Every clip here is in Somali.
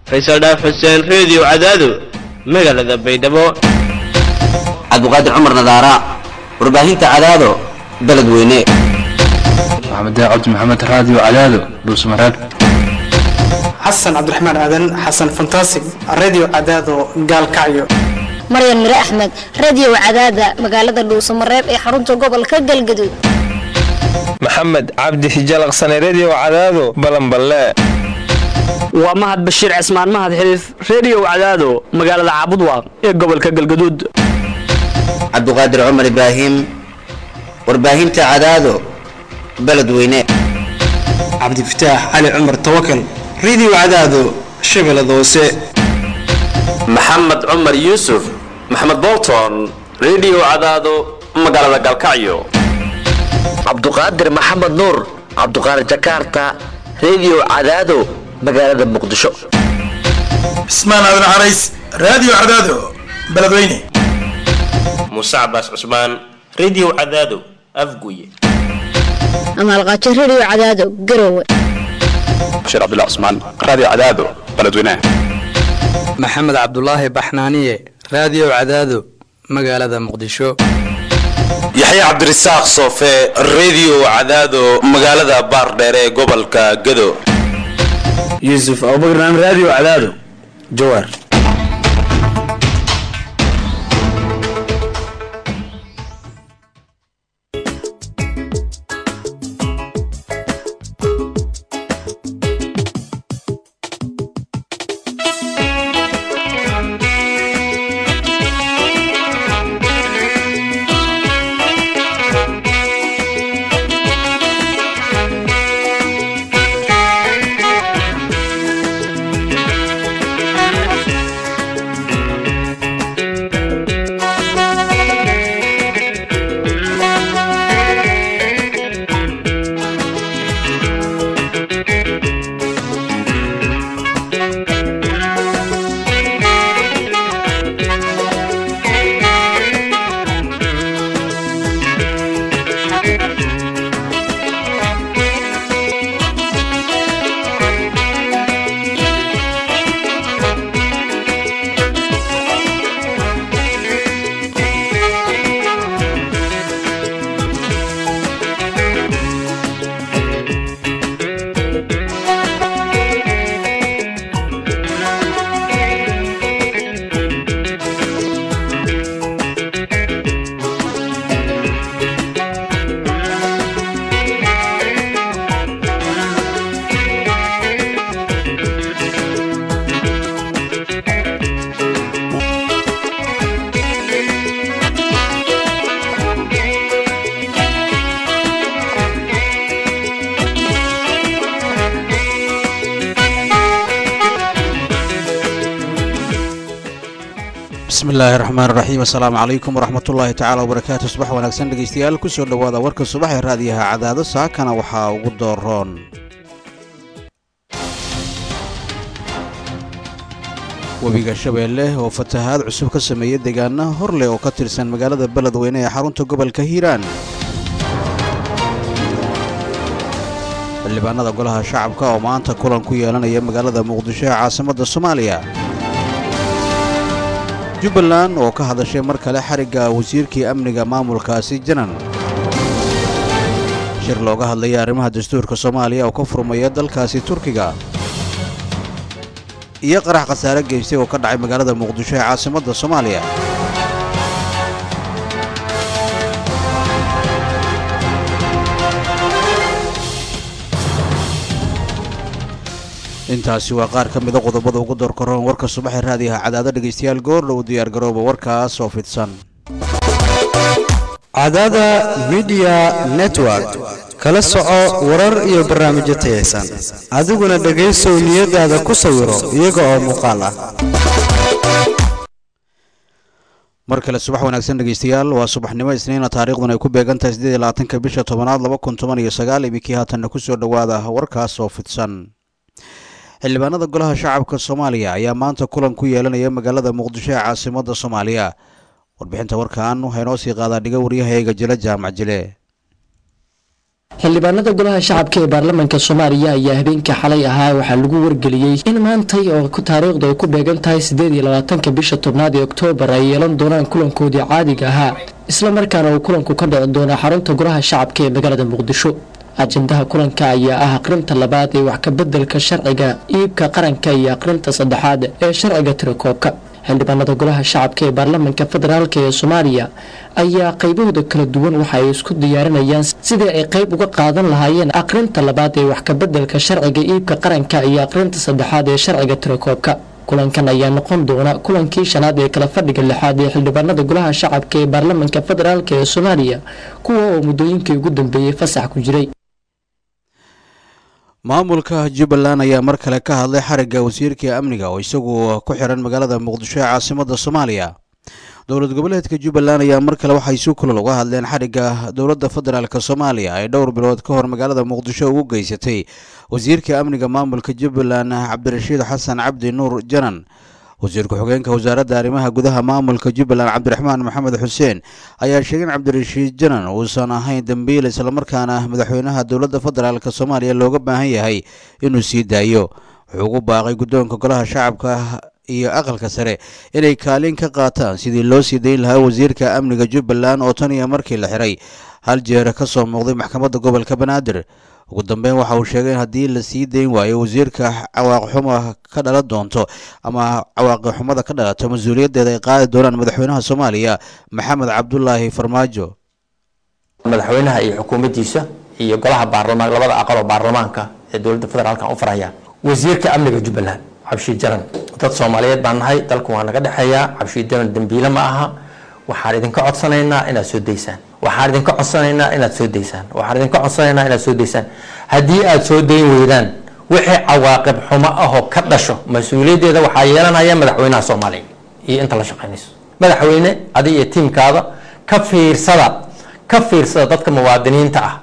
faysal dhaaf xuseen reediyo cadaado magaalada baydhabo cabdiqaadir cumar nadaara warbaahinta cadaado beledweyne maxamed cabdi maxamed raadiyo cadaado dhuusmareeb xasan cabdiraxmaan aadan xasan fantasig radio cadaado gaalkacyo maryan mire axmed radio cadaada magaalada dhuusamareeb ee xarunta gobolka galgaduud maxamed cabdi hijalaqsane redio cadaado balanballe waa mahad bashiir cismaan mahad xiliif reediyo cadaado magaalada caabudwaaq ee gobolka galgaduud cabdiqaadir cumar ibraahim warbaahinta cadaado beledweyne cabdifataax cali cumar tawakal radio cadaado shabeellada hoose maxamed cumar yuusuf maxamed bolton redio cadaado magaalada galkacyo cabduqaadir maxamed nuur cabduqaadir jakarta redio cadaado magaalada muqdisho cismaan aadan carays radio cadaado beledweyne muuse cabaas cusmaan redio cadaado afguye amaalqaajo redio cadaado garowe bashiir cabdullah cusmaan radio cadaado beledweyne maxamed cabdulaahi baxnaaniye radio cadaado magaalada muqdisho yaxya cabdirasaaq soofe redio cadaado magaalada baardheere ee gobolka gado yuusuf abubakar radio cadaado jawaar bismillaahi raxmaan raxiim assalaamu calaykum waraxmatullaahi tacaala wabarakaatu subax wanaagsan dhegeystayaal kusoo dhowaada warka subax ee raadiyaha cadaado saakana waxaa ugu dooroon webiga shabeelle oo fatahaad cusub ka sameeyey deegaana horleh oo ka tirsan magaalada beledweyne ee xarunta gobolka hiiraan xildhibaanada golaha shacabka oo maanta kulan ku yeelanaya magaalada muqdisho ee caasimadda soomaaliya jubbaland oo ka hadashay mar kale xarigga wasiirkii amniga maamulkaasi janan shir looga hadlaya arrimaha dastuurka soomaaliya oo ka furmaya dalkaasi turkiga iyo qarax khasaare geystay oo ka dhacay magaalada muqdisho ee caasimadda soomaaliya intaasi waa qaar ka mida qodobada ugu doorkaroon warka subaxee raadiyaha cadaado dhegaystayaal goordhow diyaargarooba warkaas oo fidsan cadaada midiya network kala soco warar iyo barnaamijyo tayaysan adiguna dhegaysow niyadaada ku sawiro iyaga oo muuqaal ah mar kale subax wanaagsan dhegaystayaal waa subaxnimo isniina taariikhduna ay ku beegan tahay siddeed iyo labaatanka bisha tobanaad laba kun toban iyo sagaal iminkii haatanna kusoo dhowaada warkaas oo fidsan xildhibaanada golaha shacabka soomaaliya ayaa maanta kulan ku yeelanaya magaalada muqdisho ee caasimadda soomaaliya warbixinta warkan waxaa inoo sii qaadaa dhiga waryahayaga jile jaamac jile xildhibaanada golaha shacabka ee baarlamaanka soomaaliya ayaa habeenkii xalay ahaa waxaa lagu wargeliyey in maantay oo taariikhdu ay ku beegan tahay siddeed iyo labaatanka bisha tobnaad ee oktoobar ay yeelan doonaan kulankoodii caadiga ahaa isla markaana uu kulanku ka dhici doono xarunta golaha shacabka ee magaalada muqdisho ajendaha kulanka ayaa ah aqrinta labaad ee wax kabeddelka sharciga iibka qaranka iyo aqrinta saddexaad ee sharciga tirakoobka xildhibaanada golaha shacabka ee baarlamaanka federaalk ee soomaaliya ayaa qaybahooda kala duwan waxa ay isku diyaarinayaan sidii ay qayb uga qaadan lahaayeen aqrinta labaad ee wax kabeddelka sharciga iibka qaranka iyo aqrinta saddexaad ee sharciga tirakoobka kulankan ayaa noqon doona kulankii shanaad ee kala fadhiga lixaad ee xildhibaanada golaha shacabka ee baarlamaanka federaalk ee soomaaliya kuwa oo muddooyinkii ugu dambeeyey fasax ku jiray maamulka jubbaland ayaa mar kale ka hadlay xarigga wasiirka amniga oo isagu ku xiran magaalada muqdisho ee caasimada soomaaliya dowlad goboleedka jubbaland ayaa mar kale waxay si kulal uga hadleen xarigga dowladda federaalk soomaaliya ay dhowr bilood ka hor magaalada muqdisho ugu geysatay wasiirka amniga maamulka jubbaland cabdirashiid xasan cabdi nuur janan wasiir ku-xigeenka wasaaradda arrimaha gudaha maamulka jubbaland cabdiraxmaan maxamed xuseen ayaa sheegay in cabdirashiid janan uusan ahayn dembiil islamarkaana madaxweynaha dowladda federaalk soomaaliya looga baahan yahay inuu sii daayo wuxuu ugu baaqay guddoonka golaha shacabka iyo aqalka sare inay kaalin ka qaataan sidii loo sii dayn lahaa wasiirka amniga jubbaland oo tan iyo markii la xiray hal jeer ka soo muuqday maxkamadda gobolka banaadir ugu dambeyn waxa uu sheegay in haddii la sii dayn waayo wasiirka cawaaqixuma ka dhalan doonto ama cawaaqixumada ka dhalato mas-uuliyaddeeda ay qaadi doonaan madaxweynaha soomaaliya maxamed cabdulaahi farmaajo madaxweynaha iyo xukuumaddiisa iyo golaha baarlamaan labada aqal oo baarlamaanka ee dowladda federaalka u faraya wasiirka amniga jubbaland cabshiid jaran dad soomaaliyeed baan nahay dalku waa naga dhexeeyaa cabshiid jaran dembiile ma aha waxaan idinka codsanaynaa inaad soo daysaan waxaan idinka codsanaynaa inaad soo daysaan waxaan idinka codsanaynaa inaad soo daysaan haddii aad soo dayn weydaan wixii cawaaqib xumo ahoo ka dhasho mas-uuliyaddeeda waxaa yeelanaya madaxweynaha soomaaliya iyo inta la shaqaynayso madaxweyne adiga iyo tiimkaada ka fiirsada ka fiirsada dadka muwaadiniinta ah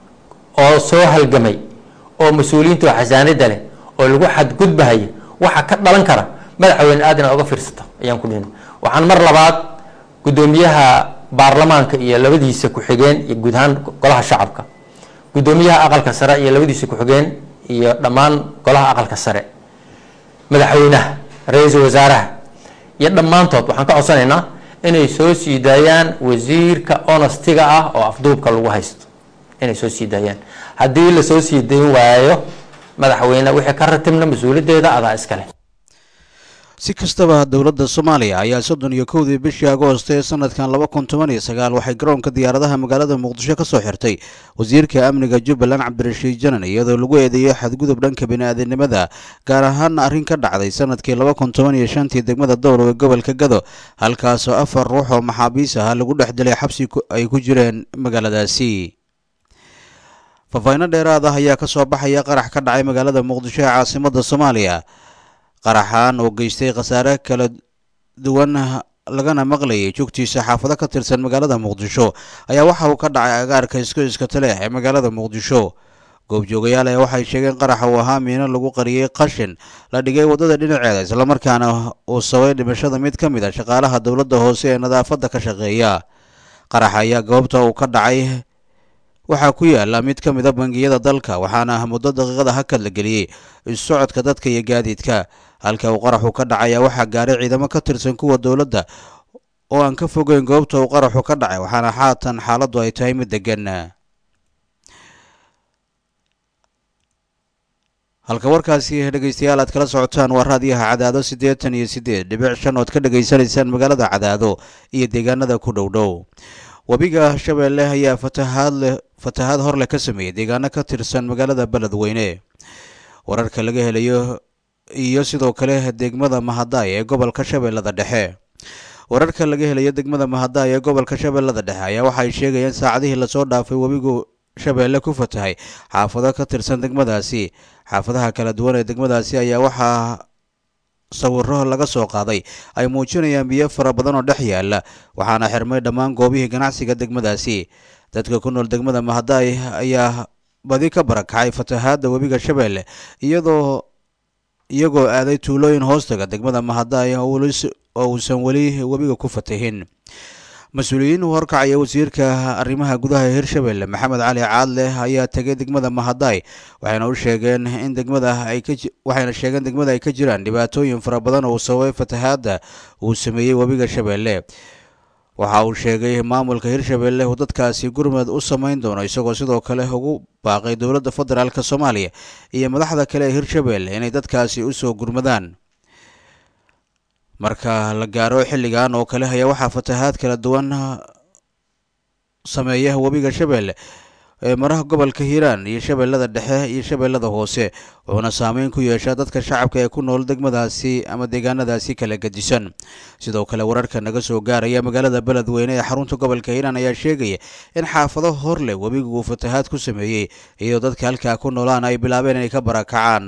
oo soo halgamay oo mas-uuliyiinta oo xasaanida leh oo lagu xadgudbahaya waxa ka dhalan kara madaxweyne aad inaad uga fiirsato ayaan ku dhihin waxaan mar labaad guddoomiyaha baarlamaanka iyo labadiisa ku-xigeen iyo guud ahaan golaha shacabka guddoomiyaha aqalka sare iyo labadiisa ku-xigeen iyo dhammaan golaha aqalka sare madaxweynaha ra-iisul wasaaraha iyo dhammaantood waxaan ka codsanaynaa inay soo sii daayaan wasiirka honostiga ah oo afduubka lagu haysto inay soo sii daayaan haddii lasoo sii dayn waayo madaxweyne wixii ka ratibna mas-uuliyaddeeda adaa iskale si kastaba dowladda soomaaliya ayaa soddon iyo kowdii bishii agoosto ee sanadkan laba kun toban iyo sagaal waxay garoonka diyaaradaha magaalada muqdisho ka soo xirtay wasiirka amniga jubbaland cabdirashiid janan iyadoo lagu eedeeyey xadgudub dhanka bini-aadinimada gaar ahaana arrin ka dhacday sanadkii laba kun toban iyo shantii degmada dowlow ee gobolka gado halkaasoo afar ruux oo maxaabiis ah lagu dhex dilay xabsi ay ku jireen magaaladaasi faahfaahinno dheeraad ah ayaa ka soo baxaya qarax ka dhacay magaalada muqdisho ee caasimada soomaaliya qaraxaan oo geystay khasaare kala duwan lagana maqlayay jugtiisa xaafado ka tirsan magaalada muqdisho ayaa waxa uu ka dhacay agaarka isku iskataleex ee magaalada muqdisho goobjoogayaal ayaa waxay sheegeen qaraxa uu ahaa miino lagu qariyey qashin la dhigay waddada dhinaceeda islamarkaana uu sabay dhimashada mid ka mid a shaqaalaha dowladda hoose ee nadaafadda ka shaqeeya qaraxa ayaa goobta uu ka dhacay waxaa ku yaala mid ka mid a bangiyada dalka waxaana muddo daqiiqada hakad la geliyey issocodka dadka iyo gaadiidka halka uu qaraxu ka dhacaya waxaa gaaray ciidamo ka tirsan kuwa dowladda oo aan ka fogeyn goobta uu qaraxu ka dhacay waxaana haatan xaaladdu ay tahay mid degan halka warkaasi dhegeystayaal aad kala socotaan waa raadiyaha cadaado siddeetan iyo siddeed dhibic shan ood ka dhegaysanaysaan magaalada cadaado iyo deegaanada ku dhow dhow webiga shabeelle ayaa fatahaad leh fatahaad hor leh ka sameeyey deegaano ka tirsan magaalada beledweyne wararka laga helayo iyo sidoo kale degmada mahadaay ee gobolka shabeellada dhexe wararka laga helayo degmada mahadaay ee gobolka shabeellada dhexe ayaa waxay sheegayeen saacadihii lasoo dhaafay webigu shabeelle ku fatahay xaafado ka tirsan degmadaasi xaafadaha kala duwan ee degmadaasi ayaa waxaa sawiro laga soo qaaday ay muujinayaan biyo fara badan oo dhex yaala waxaana xirmay dhammaan goobihii ganacsiga degmadaasi dadka ku nool degmada mahadaay ayaa badi ka barakacay fatahaadda webiga shabeelle iyadoo iyagoo aaday tuulooyin hoostaga degmada mahadaay oo uusan weli webiga ku fatahin mas-uuliyiin u horkacaya wasiirka arrimaha gudaha ee hirshabelle maxamed cali caadle ayaa tegay degmada mahadaay waxayna u sheegeen in degmada ay ka waxayna sheegeen degmada ay ka jiraan dhibaatooyin fara badan oo sababay fatahaadda uu sameeyey webiga shabeelle waxa uu sheegay maamulka hirshabelle uu dadkaasi gurmad u samayn doono isagoo sidoo kale ugu baaqay dowladda federaalk soomaaliya iyo madaxda kale ee hirshabelle inay dadkaasi u soo gurmadaan marka la gaaro xilligan oo kale ayaa waxaa fatahaad kala duwan sameeya webiga shabeelle ee maraha gobolka hiiraan iyo shabeellada dhexe iyo shabeellada hoose wuxuuna saameyn ku yeeshaa dadka shacabka ee ku nool degmadaasi ama deegaanadaasi kala gedisan sidoo kale wararka naga soo gaaraya magaalada beledweyne ee xarunta gobolka hiiraan ayaa sheegaya in xaafado hor leh webigu uu fatahaad ku sameeyey iyadoo dadka halkaa ku noolaan ay bilaabeen inay ka barakacaan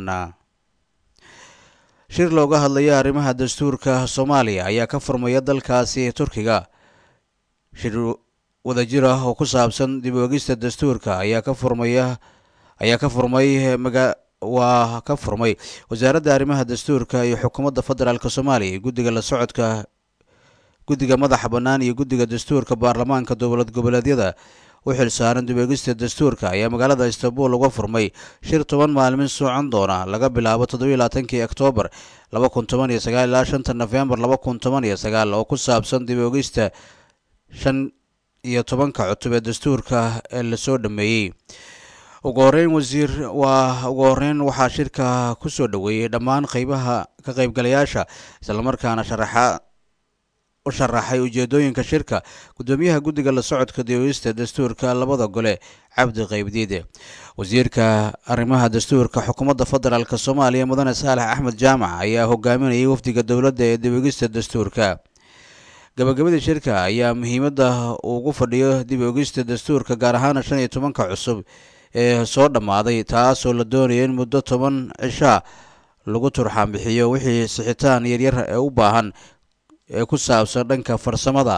shir looga hadlaya arrimaha dastuurka soomaaliya ayaa ka furmaya dalkaasi turkiga shir wadajir ah oo ku saabsan dib oogista dastuurka ayaa ka furmaya ayaa ka furmay maga waa ka furmay wasaaradda arrimaha dastuurka iyo xukuumadda federaalk soomaaliya guddiga la socodka guddiga madaxa bannaan iyo guddiga dastuurka baarlamaanka dowlad goboleedyada u xilsaaran dib oogista dastuurka ayaa magaalada istanbul uga furmay shir toban maalmin socon doona laga bilaabo toddobiyo labaatankii oktoobar laba kun toban iyo sagaal ilaa shanta nofembar laba kun toban iyo sagaal oo ku saabsan dib oogista shan iyo tobanka cutub ee dastuurka ee lasoo dhameeyey ugu horeyn wasiir waa ugu horeyn waxaa shirka ku soo dhoweeyey dhammaan qeybaha ka qaybgalayaasha islamarkaana sharaxa u sharaxay ujeedooyinka shirka gudoomiyaha guddiga la socodka dioogista dastuurka labada gole cabdi qaybdiide wasiirka arrimaha dastuurka xukuumadda federaalk soomaaliya mudane saalex axmed jaamac ayaa hogaaminayay wafdiga dowladda ee dib-oogista dastuurka gabagabadii shirka ayaa muhiimadda ugu fadhiyo dib oogista dastuurka gaar ahaana shan iyo tobanka cusub ee soo dhammaaday taasoo la doonaya in muddo toban cishaa lagu turxaan bixiyo wixii sixitaan yaryar ee u baahan ee ku saabsan dhanka farsamada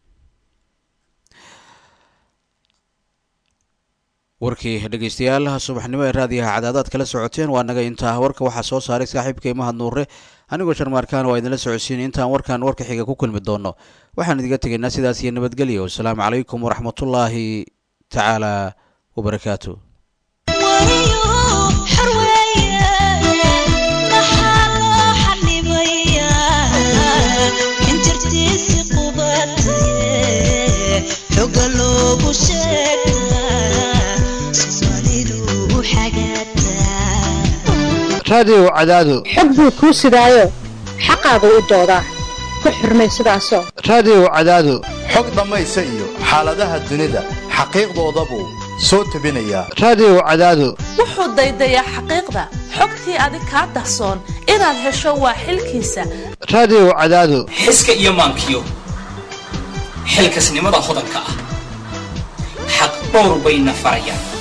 warkii dhegeystayaal subaxnimo ee raadiyaha cadaadaad kala socoteen waa naga intaa warka waxaa soo saaray saaxiibkay mahad nuure anigoo sharmaarkaan waa idinla socodsiin intaan warkan warka xiga ku kulmi doono waxaan idiga tegaynaa sidaas iyo nabadgelyo wasalaamu calaykum waraxmatullaahi tacaala wabarakaatu raadiyow cadaado xog buu kuu sidaayo xaqaagu u doodaa ku xurmay sidaasoo raadiyow cadaado xog dhammaysa iyo xaaladaha dunida xaqiiqdoodabuu soo tebinayaa raadiyow cadaado wuxuu daydayaa xaqiiqda xogtii adig kaa dahsoon inaad hesho waa xilkiisa raadiyow cadaado xiska iyo maankiyo xilkasnimada hodanka ah xaq dhowr bayna farayaan